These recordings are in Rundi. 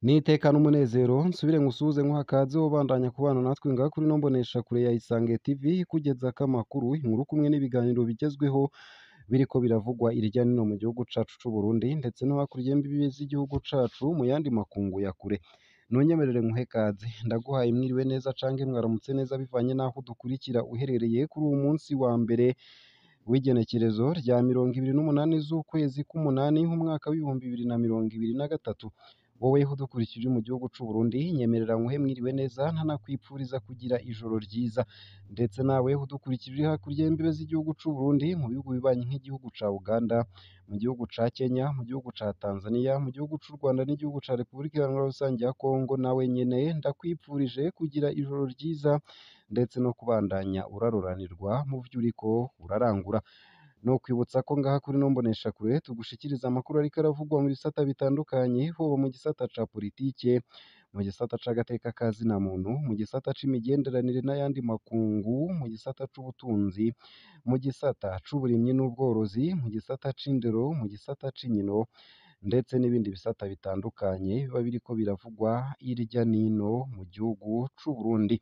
nitekana umunezero nsubire ngusuhuze nkuha akaze wobandanya kubana natwe ngaha kuri ino mboneshakure ya Isange TV ikugezako amakuru inkuru kumwe n'ibiganiro bigezweho biriko biravugwa irya nino mu gihugu cacu c'Uburundi ndetse no hakurya y'imbibe z'igihugu cacu mu yandi makungu ya kure ntunyemerere nkuhe kaze ndaguhaye mwiriwe neza canke mwaramutse neza bivanye n'aho udukurikira uherereye kuri uwu munsi wa mbere w'igenekerezo rya mirongo ibiri n'umunani z'ukwezi k'umunani nk'umwaka w'ibihumbi bibiri na mirongo ibiri na gatatu wowe udukurikije mu gihugu c'Uburundi nyemerera nkuhe mwiriwe neza ntanakwipfuriza kugira ijoro ryiza ndetse nawe udukurikije uri hakurya y'imbibe z'igihugu c'Uburundi mu bihugu bibanyi nk'igihugu ca Uganda mu gihugu ca Kenya mu gihugu ca Tanzania mu gihugu c'u Rwanda n'igihugu ca Repubulika Iharanira Rusange ya Kongo nawe nyene ndakwipfurije kugira ijoro ryiza ndetse no kubandanya uraroranirwa mu vyo uriko urarangura no kwibutsa ko ngaha kuri ino mboneshakure tugushikiriza amakuru ariko aravugwa mu bisata bitandukanye hoba mu gisata ca politike mu gisata c'agateka ka zina muntu mu gisata c'imigenderanire n'ayandi makungu mu gisata c'ubutunzi mu gisata c'uburimyi n'ubworozi mu gisata c'indero mu gisata c'inkino ndetse n'ibindi bisata bitandukanye biba biriko biravugwa irya nino mu gihugu c'Uburundi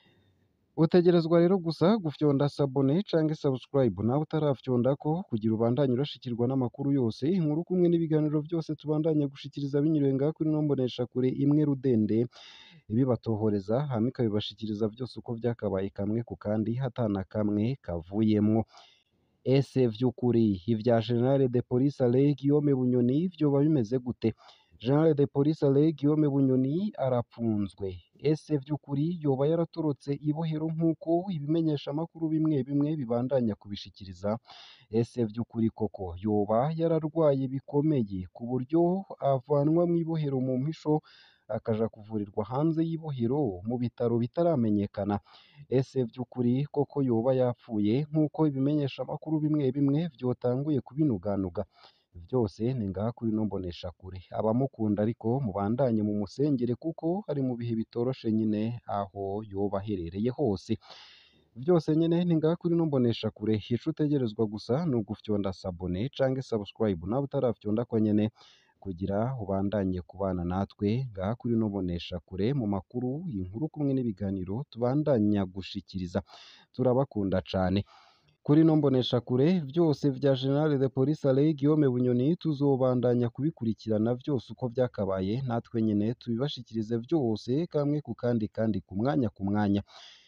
utegerezwa rero gusa gufyonda sabone canke subscribe nawe utarafyondako kugira ubandanye urashikirwa n'amakuru yose inkuru kumwe n'ibiganiro vyose tubandanye gushikiriza binyuriwe ngaha kuri ino mboneshakure imwe rudende ibibatohoreza hama ikabibashikiriza vyose uko vyakabaye kamwe ku kandi hatana kamwe kavuyemwo ese vy'ukuri ivya General de Police Alain Guillaume Bunyoni vyoba bimeze gute General de Police Alain Guillaume Bunyoni arapfunzwe ese vy'ukuri yoba yaratorotse ibohero nk'uko ibimenyesha amakuru bimwe bimwe bibandanya kubishikiriza ese vy'ukuri koko yoba yararwaye bikomeye ku buryo avanwa mw'ibohero mu mpisho akaja kuvurirwa hanze y'ibohero mu bitaro bitaramenyekana ese vy'ukuri koko yoba yapfuye nk'uko ibimenyesha amakuru bimwe bimwe vyotanguye kubinuganuga vyose ni ngaha kuri ino mboneshakure abamukunda ariko mubandanye mu musengere kuko ari mu bihe bitoroshe nyine aho yoba aherereye hose vyose nyene ni ngaha kuri ino mboneshakure ico utegerezwa gusa ni ugufyonda sabone canke subscribe nawe utarafyondako nyene kugira ubandanye kubana natwe ngaha kuri ino mboneshakure mu makuru inkuru kumwe n'ibiganiro tubandanya gushikiriza turabakunda cane kuri ino mboneshakure vyose vya General de Police Alain Guillaume Bunyoni tuzobandanya kubikurikirana vyose uko vyakabaye natwe nyene tubibashikirize vyose kamwe ku kandi kandi ku mwanya ku mwanya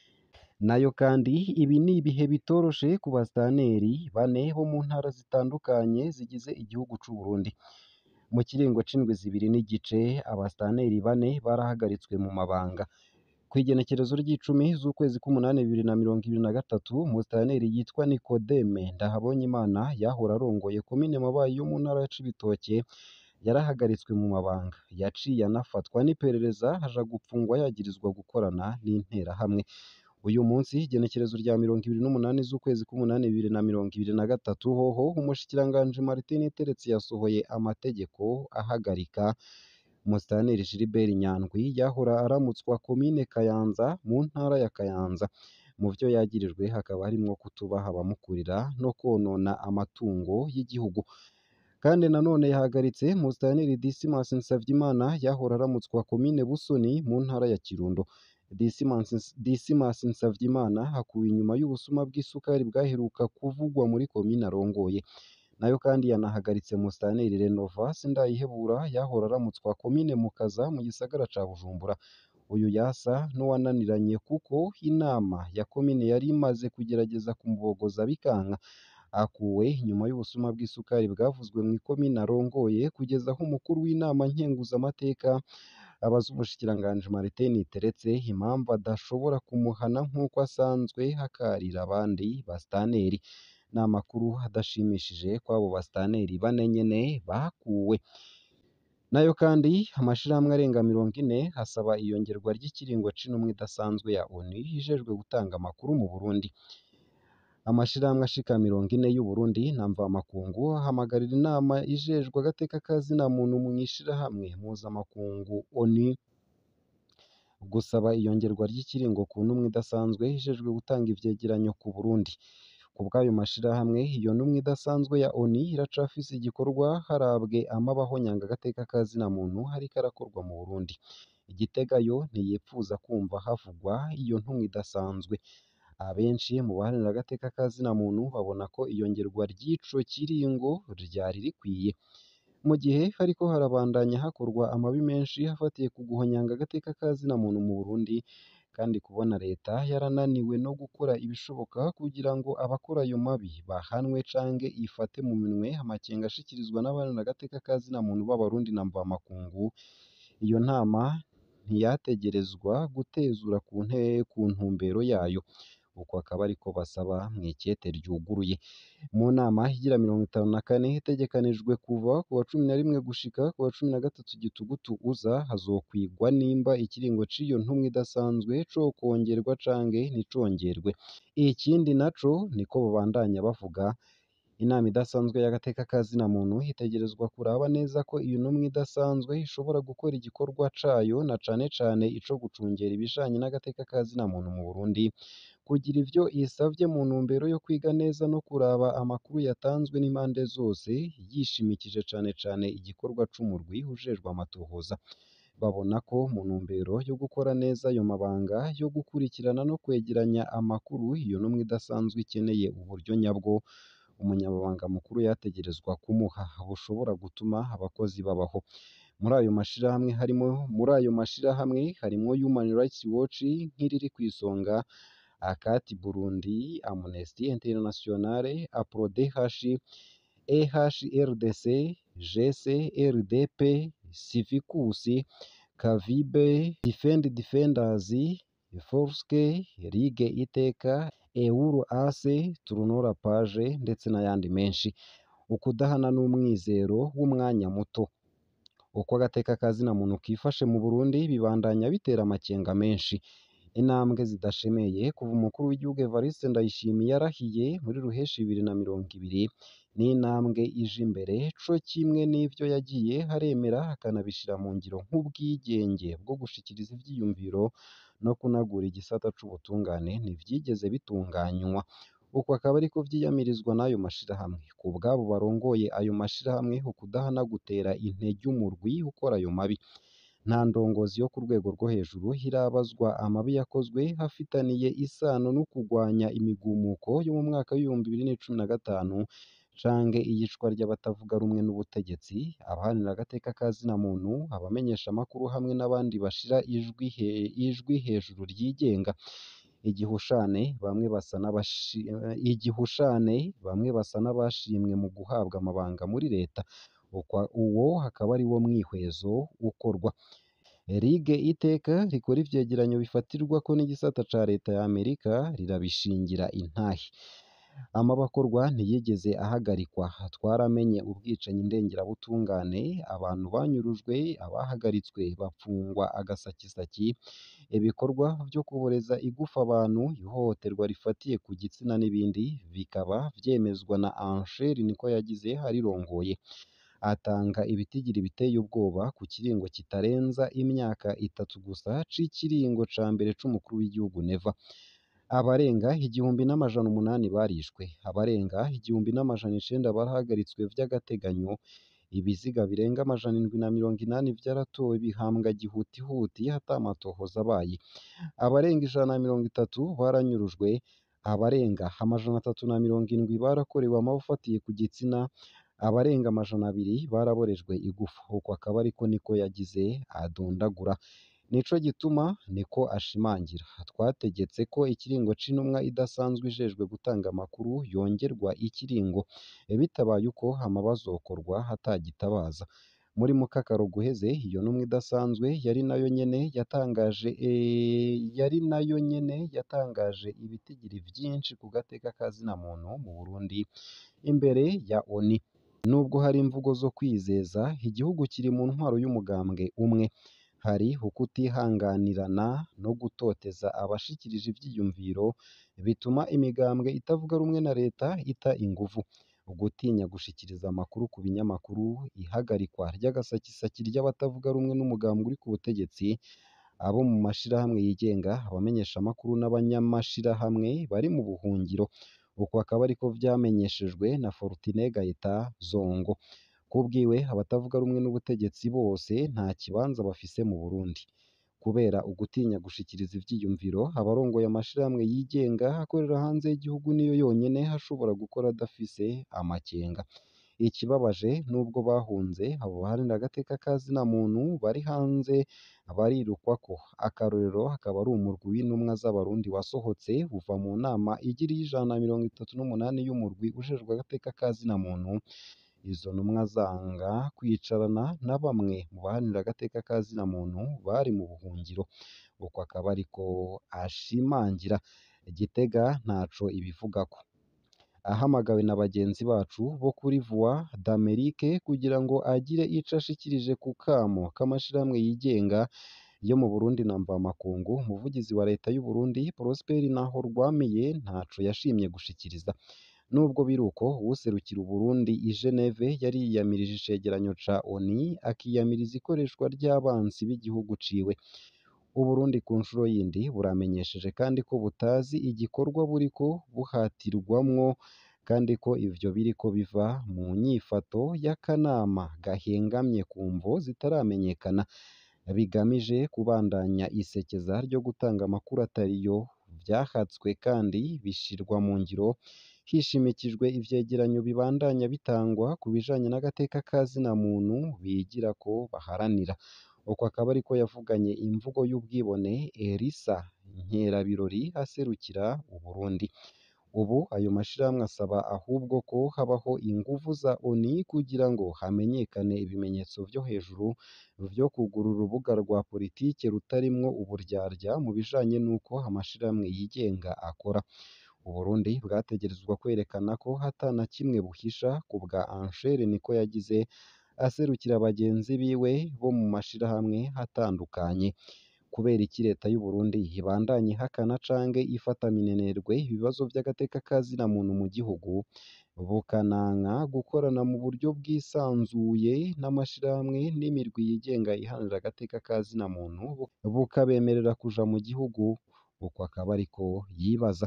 nayo kandi ibi ni ibihe bitoroshe ku bastaneri bane bo mu ntara zitandukanye zigize igihugu c'u Burundi mu kiringo c'indwi zibiri n'igice abastaneri bane barahagaritswe mu mabanga kw'igenekerezo ry'icumi z'ukwezi k'umunani bibiri na mirongo ibiri na gatatu umustaneri yitwa Nikodeme Ndahabonyimana yahora arongoye komine Mabayi yo mu ntara ya Cibitoke yarahagaritswe mu mabanga yaciye anafatwa n'iperereza haja gupfungwa yagirizwa gukorana n'interahamwe uyu munsi igenekerezo rya mirongo ibiri n'umunani z'ukwezi k'umunani bibiri na mirongo ibiri na gatatu hoho umushikiranganji Martin Teretse yasohoye amategeko ahagarika Musitanteri Gilbert Nyandwi yahora aramutswa komine Kayanza mu ntara ya Kayanza mu vyo yagirijwe hakaba harimwo kutubaha abamukurira no konona amatungo y'igihugu kandi nanone yahagaritse Musitanteri Dismas Nsavyimana yahora aramutswa komine Busoni mu ntara ya Kirundo Dismas Nsavyimana hakuwe inyuma y'ubusuma bw'isukari bwaheruka kuvugwa muri komine arongoye nayo kandi yanahagaritse Musitanteri Renova Sindayihebura yahora aramutswa komine Mukaza mu gisagara ca Bujumbura uyu yasa n'uwananiranye kuko inama ya komine yari imaze kugerageza kumubogoza bikanka akuwe nyuma y'ubusuma bw'isukari bwavuzwe mu ikomine arongoye kugeza aho umukuru w'inama nkenguzamateka abaza umushikiranganji Martin Teretse impamvu adashobora kumuhana nk'uko asanzwe hakarira abandi bastaneri ni amakuru adashimishije kw'abo bastaneri bane nyene bakuwe nayo kandi amashirahamwe arenga mirongo ine hasaba iyongerwa ry'ikiringo c'intumwa idasanzwe ya ONU ijejwe gutanga amakuru mu Burundi amashirahamwe ashika mirongo ine y'u Burundi na mvamakungu ahamagarira inama ijejwe agateka ka zina muntu mw'ishirahamwe mpuzamakungu ONU gusaba iyongerwa ry'ikiringo ku ntumwa idasanzwe ijejwe gutanga ivyegeranyo ku Burundi ku bw'ayo mashirahamwe iyo ntumwa idasanzwe ya ONU iracafise igikorwa harabwe amabaho nyangagateka ka zina muntu hariko arakorwa mu Burundi Igitega yo ntiyipfuza kumva havugwa iyo ntumwa idasanzwe abenshi mu baharanira agateka ka zina muntu babona ko iyongerwa ry'ico kiringo ryari rikwiye mu gihe hariko harabandanya hakorwa amabi menshi hafatiye ku guhonyanga agateka ka zina muntu mu Burundi kandi kubona leta yarananiwe no gukora ibishoboka kugira ngo abakora ayo mabi bahanwe canke ifate mu minwe amakenga ashikirizwa n'abaharanira agateka ka zina muntu b'abarundi na mvamakungu iyo ntama ntiyategerezwa gutezura ku nte ku ntumbero yayo uko akaba ariko basaba mw'ikete ryuguruye mu nama igira mirongo itanu na kane itegekanijwe kuva ku wa cumi na rimwe gushika ku wa cumi na gatatu gitugutu uza hazokwigwa nimba ikiringo c'iyo ntumwa idasanzwe cokongerwa canke nticongerwe ikindi naco niko babandanya bavuga inama idasanzwe y'agateka ka zina muntu itegerezwa kuraba neza ko iyo ntumwa idasanzwe ishobora gukora igikorwa cayo na cane cane ico gucungera ibijanye n'agateka ka zina muntu mu Burundi kugira ivyo isavye mu ntumbero yo kwiga neza no kuraba amakuru yatanzwe n'impande zose yishimikije cane cane igikorwa c'umurwi ujejwe amatohoza babona ko mu ntumbero yo gukora neza ayo mabanga yo gukurikirana no kwegeranya amakuru iyo ntumwa idasanzwe ikeneye uburyo nyabwo umunyamabanga mukuru yategerezwa kumuha bushobora gutuma abakozi babaho muri ayo mashirahamwe harimo muri ayo mashirahamwe harimwo Human Rights Watch nk'iriri kw'isonga akati Burundi Amnesty International APRODH EHRDC GC RDP Civicus Kavibe Defend Defenders Forske Ligue Iteka Euro Ase Turunora Page ndetse n'ayandi menshi ukudahana n'umwizero w'umwanya muto uko agateka ka zina muntu kifashe mu Burundi bibandanya bitera amakenga menshi intambwe zidashemeye kuva umukuru w'igihugu Evariste Ndayishimiye yarahiye muri ruheshi bibiri na mirongo ibiri n'intambwe ije imbere co kimwe n'ivyo yagiye haremera akanabishira mu ngiro nk'ubwigenge bwo gushikiriza ivyiyumviro no kunagura igisata c'ubutungane ntivyigeze bitunganywa uko akaba ariko vyiyamirizwa n'ayo mashirahamwe ku bwabo barongoye ayo mashirahamwe ukudahana gutera intege umurwi ukora ayo mabi nta ndongozi yo ku rwego rwo hejuru irabazwa amabi yakozwe hafitaniye isano no kugwanya imigumuko yo mu mwaka w'ibihumbi bibiri n'icumi na gatanu canke iyicwa ry'abatavuga rumwe n'ubutegetsi abaharanira agateka ka zina muntu abamenyesha amakuru hamwe n'abandi bashira ijwi he, ijwi hejuru ryigenga igihushane bamwe basa n'abashi igihushane bamwe basa n'abashimwe mu guhabwa amabanga muri leta uwo hakaba ari wo mwihwezo ukorwa Ligue Iteka rikora ivyegeranyo bifatirwako n'igisata ca leta ya Amerika rirabishingira intahe amabakorwa ntiyigeze ahagarikwa twaramenye ubwicanyi ndengerabutungane abantu banyurujwe abahagaritswe bapfungwa agasakisaki ibikorwa vyo kuboreza igufa abantu ihohoterwa rifatiye ku gitsina n'ibindi bikaba vyemezwa na Ancher niko yagize harirongoye atanga ibitigiri biteye ubwoba ku kiringo kitarenza imyaka itatu gusa c'ikiringo ca mbere c'umukuru w'igihugu Neva abarenga igihumbi n'amajana umunani barishwe abarenga igihumbi n'amajana icenda barahagaritswe vy'agateganyo ibiziga birenga amajana indwi na mirongo inani vyaratowe bihambwa gihutihuti ata amatohoza abaye abarenga ijana na mirongo itatu baranyurujwe abarenga amajana atatu na mirongo indwi barakorewe amabi afatiye ku gitsina abarenga amajana abiri baraborejwe igufa uko akaba ariko niko yagize adondagura nico gituma niko ashimangira twategetse ko ikiringo c'intumwa idasanzwe ijejwe gutanga amakuru yongerwa ikiringo bitabaye uko amabazokorwa hatagitabaza muri mukakaro guheze iyo ntumwa idasanzwe yari nayo nyene yatangaje e, yari nayo nyene yatangaje ibitigiri vyinshi ku gateka ka zina muntu mu Burundi imbere ya ONU nubwo hari imvugo zo kwizeza igihugu kiri mu ntwaro y'umugambwe umwe hari ukutihanganirana no gutoteza abashikirije ivyiyumviro bituma imigambwe itavuga rumwe na leta ita inguvu ugutinya gushikiriza amakuru ku binyamakuru ihagarikwa ry'agasakisaki ry'abatavuga rumwe n'umugambwe uri ku butegetsi abo mu mashirahamwe yigenga abamenyesha amakuru n'abanyamashirahamwe bari mu buhungiro uko akaba ariko vyamenyeshejwe na Fortune Gaëtan Zongo kubwiwe abatavuga rumwe n'ubutegetsi bose nta kibanza bafise mu Burundi kubera ugutinya gushikiriza ivyiyumviro abarongoye amashirahamwe yigenga akorera hanze y'igihugu niyo yonyene ashobora gukora adafise amakenga ikibabaje nubwo bahunze abo baharanira agateka ka zina muntu bari hanze barirukwako akarorero akaba ari umurwi w'intumwa z'abarundi wasohotse uva mu nama igira ijana na mirongo itatu n'umunani y'umurwi ujejwe agateka ka zina muntu izo ntumwa zanga kwicarana na bamwe mu baharanira agateka ka zina muntu bari mu buhungiro uko akaba ariko ashimangira Gitega ntaco ibivugako ahamagawe na bagenzi bacu bo kuri Voix d'Amerique kugira ngo agire ico ashikirije ku kamo k'amashirahamwe yigenga yo mu Burundi na mvamakungu umuvugizi wa leta y'u Burundi Prosper Nahorwamiye ntaco yashimye gushikiriza nubwo biruko uwuserukira Uburundi i Geneve yari yiyamirije icegeranyo ca ONU akiyamiriza ikoreshwa ry'abansi b'igihugu ciwe Uburundi ku nshuro yindi buramenyesheje kandi ko butazi igikorwa buriko buhatirwamwo kandi ko ivyo biriko biva mu nyifato y'akanama gahengamye ku mvo zitaramenyekana bigamije kubandanya isekeza ryo gutanga amakuru atariyo vyahatswe kandi bishirwa mu ngiro hishimikijwe ivyegeranyo bibandanya bitangwa ku bijanye n'agateka ka zina muntu bigira ko baharanira uko akaba ariko yavuganye imvugo y'ubwibone Elisa Nkerabirori aserukira Uburundi ubu ayo mashirahamwe asaba ahubwo ko habaho inguvu za ONU kugira ngo hamenyekane ibimenyetso vyo hejuru vyo kugurura urubuga rwa politike rutarimwo uburyarya mu bijanye n'uko amashirahamwe yigenga akora Uburundi bwategerezwa kwerekana ko hatana kimwe buhisha ku bwa Anchere niko yagize aserukira bagenzi biwe bo mu mashirahamwe atandukanye kubera iki leta y'u Burundi ibandanya ihakana canke ifata minenerwe ibibazo vy'agateka ka zina muntu mu gihugu bukananka gukorana mu buryo bwisanzuye n'amashirahamwe n'imirwi yigenga iharanira agateka ka zina muntu bukabemerera kuja mu gihugu uko akaba ariko yibaza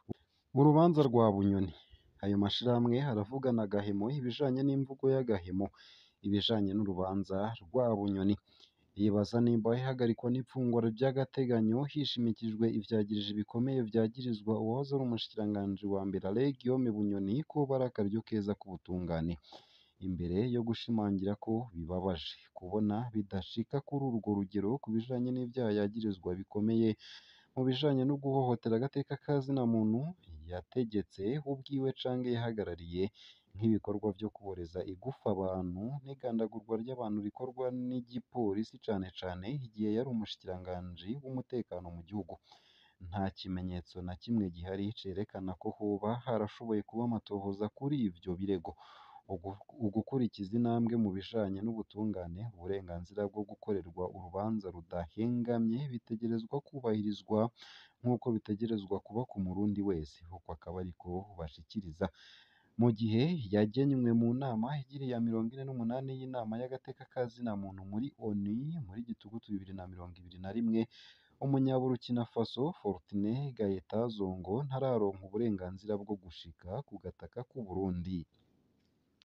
urubanza rwa Bunyoni ayo mashirahamwe aravugana agahemo ibijanye n'imvugo y'agahemo ibijanye n'urubanza rwa Bunyoni yibaza nimba ihagarikwa n'ipfungwa ry'agateganyo hishimikijwe ivyagiriji bikomeye vyagirizwa uwahoze ari umushikiranganji wa mbere Alain Guillaume Bunyoni ko bari akaryo keza k'ubutungane imbere yo gushimangira ko bibabaje kubona bidashika kuri urwo rugero ku bijanye n'ivyaha yagirizwa bikomeye mu bijanye no guhohotera agateka ka zina muntu yategetse ubwiwe canke yahagarariye nk'ibikorwa vyo kuboreza igufa abantu n'igandagurwa ry'abantu rikorwa n'igipolisi cane cane igihe yari umushikiranganji w'umutekano mu gihugu nta kimenyetso na kimwe gihari cerekana ko hoba harashoboye kuba amatohoza kuri ivyo birego ugukurikiza intambwe mu bijanye n'ubutungane uburenganzira bwo gukorerwa urubanza rudahengamye bitegerezwa kubahirizwa nk'uko bitegerezwa kuba ku murundi wese uko akaba ariko bashikiriza mu gihe yagenywe mu nama igira iya mirongo ine n'umunani y'inama y'agateka ka zina muntu muri ONU muri gitugutu bibiri na mirongo ibiri na rimwe umunyaburukina Faso Fortune Gaëtan Zongo ntararonka uburenganzira bwo gushika ku gataka k'u Burundi